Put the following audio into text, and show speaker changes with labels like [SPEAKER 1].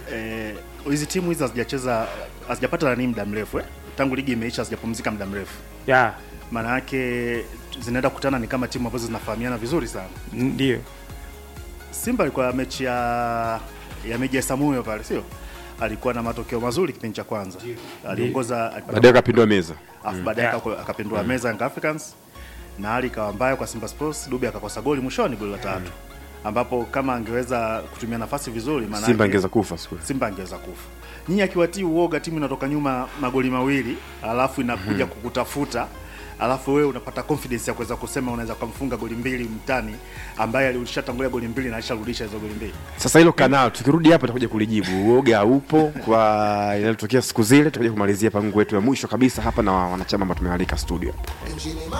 [SPEAKER 1] eh, hizi timu hizi hazijacheza hazijapata nani muda mrefu eh? tangu ligi imeisha hazijapumzika muda mrefu
[SPEAKER 2] ya
[SPEAKER 1] maana yake zinaenda kukutana ni kama timu ambazo zinafahamiana vizuri sana
[SPEAKER 2] ndio
[SPEAKER 1] simba alikuwa mechi ya ya meji ya samuyo pale sio alikuwa na matokeo mazuri kipindi cha kwanza aliongoza alipata
[SPEAKER 3] baadaye akapindua meza
[SPEAKER 1] afu baadaye
[SPEAKER 2] Yeah.
[SPEAKER 1] akako- akapindua meza Young Africans na hali ikawa mbaya kwa Simba Sports. Dube akakosa goli mwishoni, goli la tatu, ambapo kama angeweza kutumia nafasi vizuri, maana
[SPEAKER 3] simba
[SPEAKER 1] yake-
[SPEAKER 3] angeweza kufa siku
[SPEAKER 1] Simba angeweza kufa. Nyinyi akiwatii uoga, timu inatoka nyuma magoli mawili, alafu inakuja kukutafuta alafu wewe unapata confidence ya kuweza kusema unaweza kumfunga goli mbili mtani ambaye alishatangulia goli mbili na alisharudisha hizo goli mbili.
[SPEAKER 3] sasa hilo kanao tukirudi hapa tutakuja kulijibu uoga upo kwa yaliyotokea siku zile tutakuja kumalizia pangu wetu ya mwisho kabisa hapa na wanachama ambao tumewalika studio